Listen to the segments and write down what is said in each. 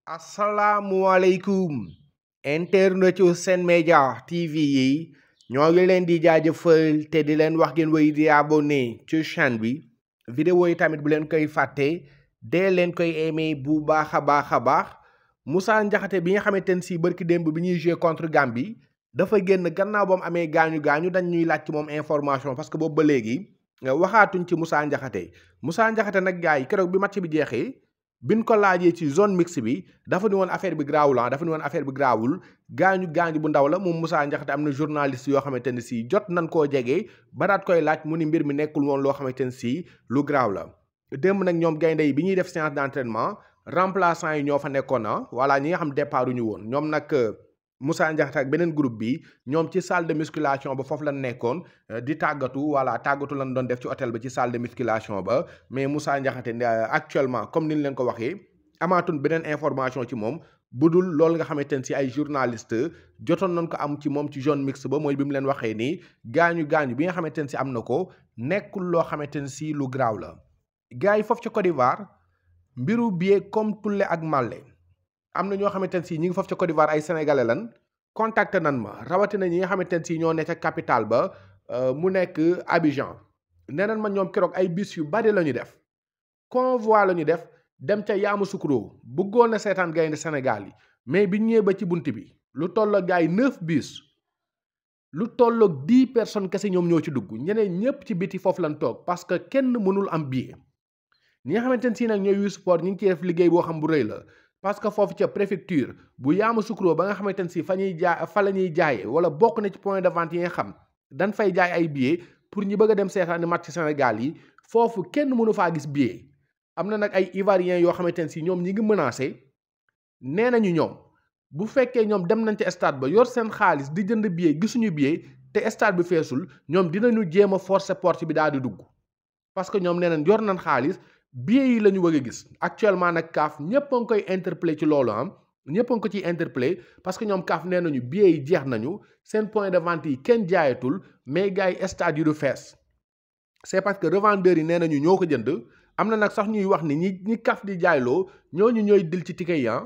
asalaamualeykum internet yu Sen Média TV yi ñoo ngi leen di jaajëfal te di leen wax ngeen woy di abonné ci chaîne bi vidéo yi tamit bu leen koy fàtte dee leen koy aimé bu baax a baax a baax Moussa Ndiakhate bi nga xamante ne si barki démb bi ñuy jouer contre Gambie dafa génn gannaaw ba mu amee gaañu gaañu dañ ñuy laaj ci moom information parce que boobu ba léegi waxaatuñ ci Moussa Ndiakhate Moussa Ndiakhate nag gars yi keroog bi match bi jeexee biñ ko laajee ci zone mixte bi dafa ni woon affaire bi garaawul ah dafa ni woon affaire bi garaawul gaañu gaañu bu ndaw la moom Moussa Ndiakhate am na journaliste yoo xamante ne si jot nañ koo jege ba daat koy laaj mu ni mbir mi nekkul woon loo xamante ne si lu garaaw la. démb nag ñoom gaynde yi bi ñuy def séance d'entraînement remplaçant yi ñoo fa nekkoon na voilà ñi nga xam départ ñu woon ñoom nag Moussa Ndiakhate ak beneen groupe bi ñoom ci salle de musculation ba foofu lañ nekkoon di tàggatu voilà tàggatu lañ doon def ci hôtel ba ci salle de musculation ba mais Moussa Ndiakhate actuellement comme ni ñu leen ko waxee amaatun beneen information ci moom bu dul loolu nga xamante ne si ay journaliste jotoon nañ ko am ci moom ci zone mixte ba mooy bi mu leen waxee nii gaañu gaañu bi nga xamante ne si am na ko nekkul loo xamante ne si lu graaw la gars yi foofu ca Côte d'Ivoire mbiru billet comme Tulle ak Malle am na ñoo xamante ne si ñi ngi foofu ca Côte d'Ivoire ay sénégalais lan contacté nan ma rawatina ñi nga xamante ne si ñoo ne ca capitale ba mu nekk Abidjan nee nan ma ñoom keroog ay bis yu bari la ñu def convoi la ñu def dem ca Yamoussoukro bëggoon na seetaan gaynde Sénégal yi mais bi ñëwee ba ci bunt bi lu tolloog gars yi neuf bis lu tolloog dix personnes kese ñoom ñoo ci dugg ñeneen ñëpp ci biti foofu lañ toog parce que kenn mënul am billet ñi nga xamante ne si nag ñooy yu sport ñi ngi ciy def liggéey boo xam bu rëy la parce que foofu ca préfecture bu Yamoussoukro ba nga xamante ne si fa ñuy jaay fa la ñuy jaayee wala bokk na ci point de vente yi nga xam dañ fay jaay ay billets pour ñi bëgg a dem seetaani match Sénégal yi foofu kenn mënu faa gis billet am na nag ay Ivoiriens yoo xamante ne si ñoom ñi ngi menacé nee nañu ñoom bu fekkee ñoom dem nañ ci stade ba yor seen xaalis di jënd billet gisuñu billet te stade bi feesul ñoom dinañu jéem a forcer porte bi daal di dugg parce que ñoom nee nañ yor nañ xaalis billet yi la ñu bëgg a gis actuellement nag kaaf ñëpp a ngi koy interpellé ci loolu am ñëpp a ngi ko ciy interpellé parce que ñoom kaaf nee nañu billet yi jeex nañu seen point de vente yi kenn jaayatul mais gars yi stade yi du fees c'est parce que revendeurs yi nee nañu ñoo ko jënd am na nag sax ñuy wax ni ñi ñi kaf di jaayloo ñooñu ñooy dil ci ticket yi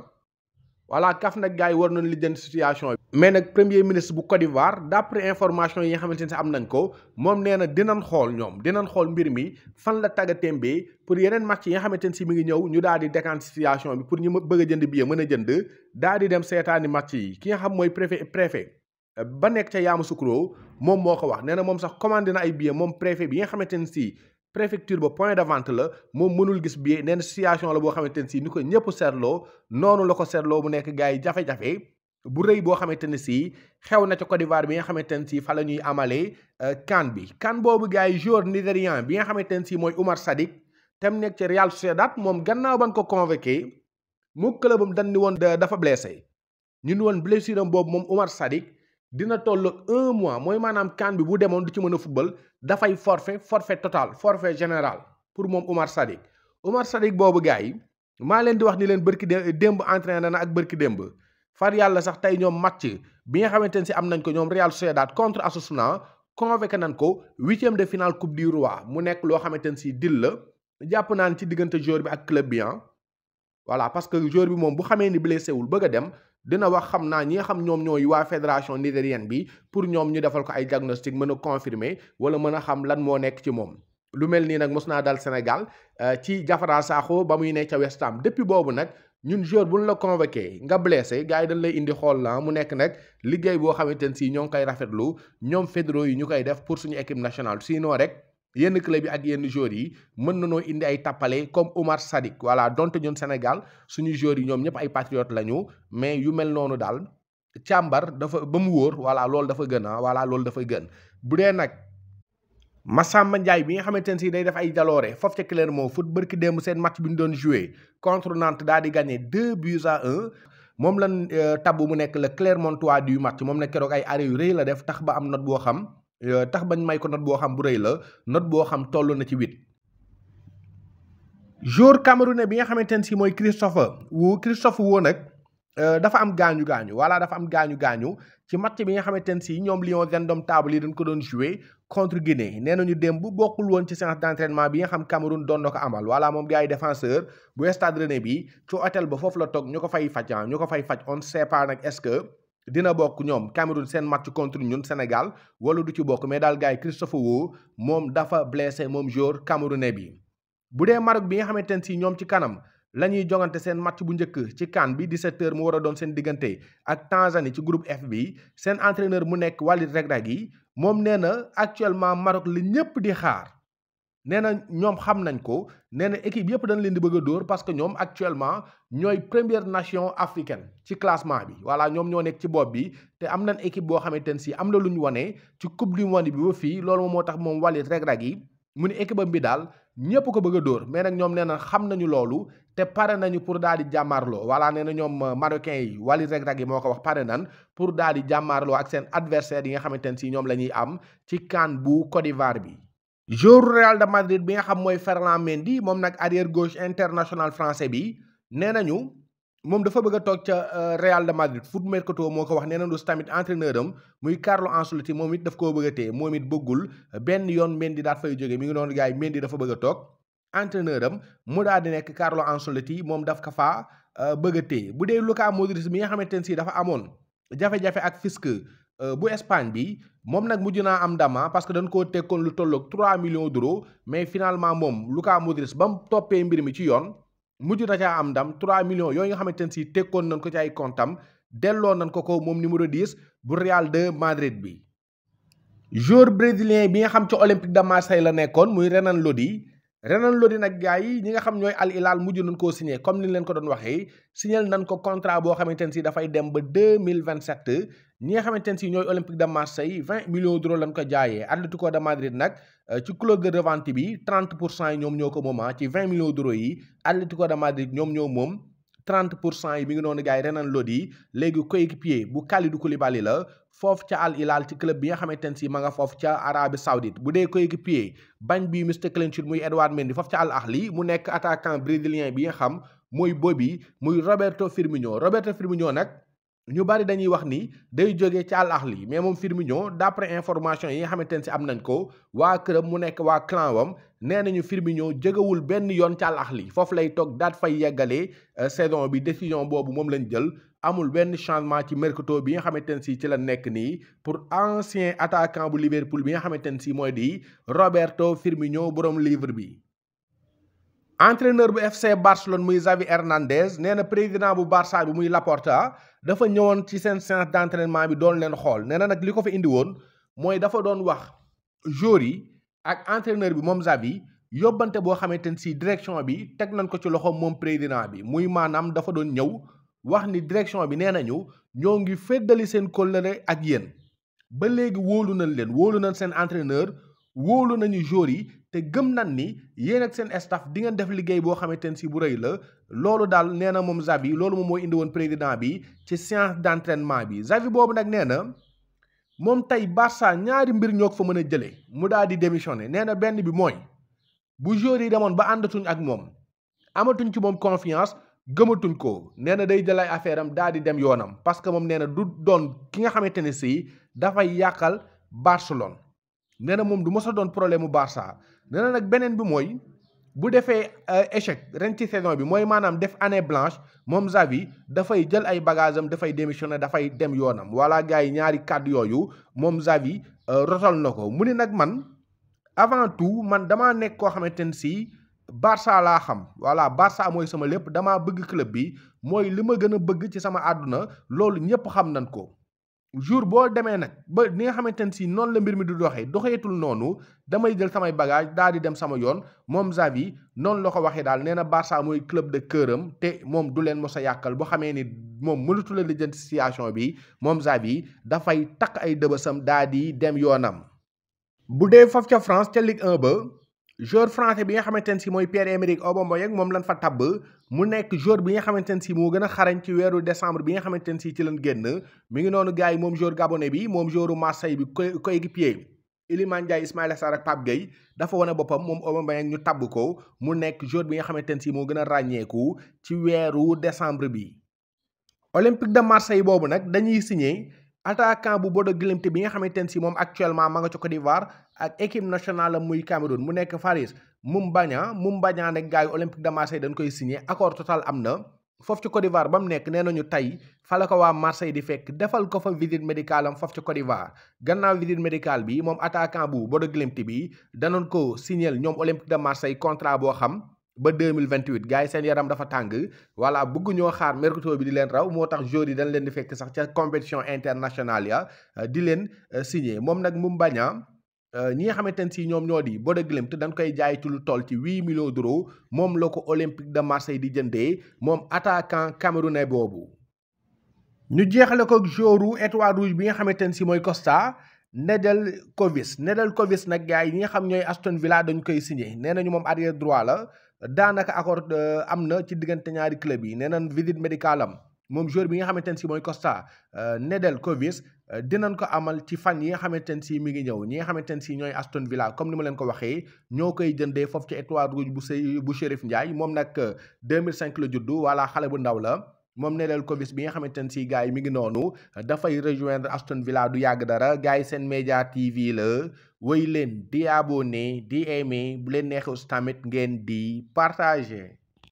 voilà kaf nag gars yi war nañu lijjanti situation bi. mais nag premier ministre bu Côte d'Ivoire d'après information yi nga xamante ne am nañ ko moom nee na dinañ xool ñoom dinañ xool mbir mi fan la tagga témbee pour yeneen match yi nga xamante ne si mi ngi ñëw ñu daal di décanter situation bi pour ñu bëgg a jënd billet mën a jënd daal di dem seetaani match yi ki nga xam mooy préfet préfet ba nekk ca Yamoussoukro moom moo ko wax nee na moom sax commandé na ay billet moom préfet bi nga xamante ne si. préfecture ba point de vente la moom mënul gis billet nee na situation la boo xamante ne si ni ko ñëpp seetloo noonu la ko seetloo mu nekk gars yi jafe-jafe bu rëy boo xamante ne si xew na ca Côte d'Ivoire bi nga xamante ne si fa la ñuy amalee CAN bi CAN boobu gars yi joueur nigérian bi nga xamante ne si mooy Oumar Sadik tem nekk ci Real Sociedad moom gannaaw ban ko convoqué mu clubam dañ ni woon dafa blessé ñu ni woon blessure am boobu moom Oumar Sadik dina toll un mois mooy maanaam CAN bi bu demoon du ci mën a football dafay forfait forfait total forfait général pour moom Oumar Sadik Oumar Sadik boobu gars yi maa leen di wax ni leen bërki démb entraîné na ak bërki démb far yàlla sax tey ñoom match bi nga xamante ne si am nañ ko ñoom Real Sociedad contre Osasuna convoqué nañ ko huitième de finale coupe du roi mu nekk loo xamante ne si dil la jàpp naan ci diggante joueur bi ak club bi voilà parce que joueur bi moom bu xamee ni blessé wul bëgg a dem dina wax xam naa ñi nga xam ñoom ñooy waa fédération nigérienne bi pour ñoom ñu defal ko ay diagnostic mën a confirmer wala mën a xam lan moo nekk ci moom lu mel nii nag mos naa dal Sénégal ci Jafara Sakho ba muy ne ca West Ham depuis boobu nag ñun joueur bu ñu la convoqué nga blessé gars yi dañ lay indi xool la mu nekk nag liggéey boo xamante ne si ñoo ngi koy rafetlu ñoom fédéraux yi ñu koy def pour suñu équipe nationale sinon rek yenn club yi ak yenn joueurs yi mën nañoo indi ay tappale comme Oumar Sadik voilà donte ñun Sénégal suñu joueurs yi ñoom ñëpp ay patriotes lañu mais yu mel noonu daal càmbar dafa ba mu wóor voilà loolu dafa gën ah voilà loolu dafa gën bu dee nag Massamba Ndiaye bi nga xamante ne si day def ay jaloore foofu ca Clermont foot bërki démb seen match bi ñu doon joué contre Nantes daal di gagné deux buts à un moom lan tabb mu nekk le Clermontois du match moom nag keroog ay arrêt yu rëy la def tax ba am note boo xam. tax bañ may ko note boo xam bu rëy la note boo xam toll na ci huit joueur camerounais bi nga xamante ne si mooy Christophe Wu Christophe Wu nag dafa am gaañu gaañu voilà dafa am gaañu gaañu ci match bi nga xamante ne si ñoom Lions indomptables yi dañ ko doon joué contre Guinée nee nañu démb bokkul woon ci séance d'entraînement bi nga xam Cameroun doon na ko amal voilà moom gars yi défenseur bu Stade Rennais bi ci hôtel ba foofu la toog ñu ko fay faj ñu ko fay faj on ne sait pas nag est-ce que dina bokk ñoom Cameroun seen match contre ñun Sénégal wala du ci bokk mais daal gars yi Christophe Wo moom dafa blessé moom joueur camerounais bi bu dee Maroc bi nga xamante ne si ñoom ci kanam la ñuy jongante seen match bu njëkk ci CAN bi 17h mu war a doon seen diggante ak Tanzanie ci groupe F bi seen entraîneur mu nekk Walid Regragui moom nee na actuellement Maroc la ñëpp di xaar nee na ñoom xam nañ ko nee na équipe yëpp dañ leen di bëgg a dóor parce que ñoom actuellement ñooy première nation africaine ci classement bi voilà ñoom ñoo nekk ci bopp bi te am nañ équipe boo xamante ne si am na lu ñu wane ci coupe du monde bi ba fii loolu moom moo tax moom Walid Regragui mu ne équipe am bi daal ñëpp ko bëgg a dóor mais nag ñoom nee na xam nañu loolu te pare nañu pour daal di jàmmaarloo voilà nee na ñoom marocains yi Walid Regragui moo ko wax pare nan pour daal di jàmmaarloo ak seen adversaire yi nga xamante ne si ñoom la ñuy am ci CAN bu Côte d'Ivoire bi. joueur Real de Madrid bi nga xam mooy Ferland Mendy moom nag arrière gauche international français bi nee nañu moom dafa bëgg a toog ca Real de Madrid foot mercato moo ko wax nee nañu tamit entraîneur am muy Carlo Ancelotti moom it daf koo bëgg a téye moom it bëggul benn yoon Mendy daal fay jóge mi ngi noonu gars yi Mendy dafa bëgg a toog entraîneur am mu daal di nekk Carlo Ancelotti moom daf ko faa bëgg a téye bu dee Luka Modric bi nga xamante ne si dafa amoon jafe-jafe ak fisc bu Espagne bi moom nag mujj naa am ndama parce que dañ koo tekkoon lu tolloog 3 millions d'euros mais finalement moom Luka Modric ba mu toppee mbir mi ci yoon mujj na caa am ndam 3 millions yooyu nga xamante ne si tekkoon nañ ko ci ay comptam delloo nañ ko ko moom numéro 10 bu Real de Madrid bi. joueur brésilien bi nga xam ci Olympique de Marseille la nekkoon muy Renan Lodi Renan Lodi nag gars yi ñi nga xam ñooy Al Hilal mujj nañ koo signé comme ni leen ko doon waxee signé nañ ko contrat boo xamante ne si dafay dem ba 2027 ñi nga xamante ne si ñooy Olympique de Marseille 20 millions d'euros lañ ko jaayee Atlético de Madrid nag ci clause de revente bi 30 pour cent yi ñoom ñoo ko moom ci 20 millions d'euros yi Atlético de Madrid ñoom ñoo moom 30 pour cent yi mi ngi noonu gars yi Renan Lodi léegi coéquipier bu Kalidou Koulibaly la foofu ca Al Hilal ci club bi nga xamante ne si ma nga foofu ca Arabie Saoudite bu dee coéquipier bañ bi Mr Clean Sheet muy Edouard Mendy foofu ca Al Ahly mu nekk attaquant brésilien bi nga xam mooy Bobby muy Roberto Firmino Roberto Firmino nag ñu bari dañuy wax ni day jógee ci Al Ahly mais moom Firmino d'après information yi nga xamante ne si am nañ ko waa këram mu nekk waa clan wam nee nañu Firmino jógewul benn yoon ci Al Ahly foofu lay toog daat fay yeggalee saison bi décision boobu moom lañ jël amul benn changement ci mercato bi nga xamante ne si ci la nekk nii pour ancien attaquant bu Liverpool bi nga xamante ne si mooy di Roberto Firmino borom livre bi. entraîneur bu FC Barcelone muy Xavi Hernandez nee na président bu Barça bi muy Laporta dafa ñëwoon ci seen séance d'entraînement bi doon leen xool nee na nag li ko fa indi woon mooy dafa doon wax joueurs yi ak entraîneur bi moom Xavi yóbbante boo xamante ne si direction bi teg nañ ko ci loxo moom président bi muy maanaam dafa doon ñëw wax ni direction bi nee nañu ñoo ngi féddali seen kóllëre ak yéen ba léegi wóolu nañ leen wóolu nañ seen entraîneur wóolu nañu joueurs yi te gëm nañ ni yéen ak seen staff di ngeen def liggéey boo xamante ne si bu rëy la loolu daal nee na moom Xavi loolu moom moo indi woon président bi ci séance d'entraînement bi Xavi boobu nag nee na moom tey Barça ñaari mbir ñoo ko fa mën a jëlee mu daal di démissionné nee na benn bi mooy bu joueurs yi demoon ba àndatuñ ak moom amatuñ ci moom confiance gëmatuñ ko nee na day jël ay affaire am daal di dem yoonam parce que moom nee na du doon ki nga xamante ne si dafay yàqal Barcelone. nee na moom du mos a doon problème mu Barça nee na nag beneen bi mooy bu defee échec ren ci saison bi mooy maanaam def année blanche moom Xavi dafay jël ay bagages am dafay démissionner dafay dem yoonam voilà gars yi ñaari kàddu yooyu moom Xavi rotal na ko mu ni nag man avant tout man damaa nekk koo xamante ne si Barça laa xam voilà Barça mooy sama lépp damaa bëgg club bi mooy li ma gën a bëgg ci sama àdduna loolu ñëpp xam nañ ko. jour boo demee nag ba ni nga xamante ne si noonu la mbir mi du doxee doxeetul noonu damay jël samay bagage daal di dem sama yoon moom Xavi noonu la ko waxee daal nee na Barça mooy club de cœuram te moom du leen mos a yàqal boo xamee ni moom mënatu la lijjanti situation bi moom Xavi dafay takk ay dëbësam daal di dem yoonam. bu dee foofu ca France ca Ligue 1 ba joueur français bi nga xamante ne si mooy Pierre-Emerick Aubameyang moom lañ fa tabb mu nekk joueur bi nga xamante ne si moo gën a xarañ ci weeru décembre bi nga xamante ne si ci lañ génn mi ngi noonu gars yi moom joueur gabonais bi moom joueur Marseille bi coéquipier Iliman Ndiaye Ismaïla Sarr ak Pape Gueye dafa wane boppam moom Aubameyang ñu tabb ko mu nekk joueur bi nga xamante ne si moo gën a ràññeeku ci weeru décembre bi Olympique de Marseille boobu nag dañuy signé attaquant bu Bodo Glimt bi nga xamante ne si moom actuellement ma nga ca Côte d'Ivoire ak équipe nationale am muy Cameroun mu nekk Faris Moumbagna Moumbagna nag gars yi Olympique de Marseille dañ koy signé accord total am na foofu ci Côte d'Ivoire ba mu nekk nee nañu tey fa la ko waa Marseille di fekk defal ko fa visite médicale am foofu ci Côte d'Ivoire gannaaw visite médicale bi moom attaquant bu Bodo Glimt bi danoon ko signéel ñoom Olympique de Marseille contrat boo xam ba 2028 gars yi seen yaram dafa tàng voilà bëgg ñoo xaar mercato bi di leen raw moo tax joueurs yi dañ leen di fekk sax ca compétition internationale ya di leen signé moom nag Moumbagna ñi nga xamante ne si ñoom ñoo di Bodo Glimt dañ koy jaay ci lu toll ci huit millions d'euros moom la ko Olympique de Marseille di jëndee moom attaquant camerounais boobu. ñu jeexale ko joueur étoile rouge bi nga xamante ne si mooy Costa Nedeljkovic Nedeljkovic nag gars yi ñi nga xam ñooy Aston Villa dañ koy signé nee nañu moom arrière droit la daanaka accord am na ci diggante ñaari club yi nee nañ visite médicale am. moom joueur bi nga xamante ne si mooy Costa Nedeljkovic dinañ ko amal ci fan yi nga xamante ne si mi ngi ñëw ñi nga xamante ne si ñooy Aston Villa comme ni ma leen ko waxee ñoo koy jëndee foofu ci étoile rouge bu sëy bu Chérif Ndiaye moom nag 2005 la juddu wala xale bu ndaw la moom Nedeljkovic bi nga xamante ne si gars yi mi ngi noonu dafay rejoindre Aston Villa du yàgg dara gars yi seen média TV la wéy leen di abonné di aimé bu leen neexee tamit ngeen di partager.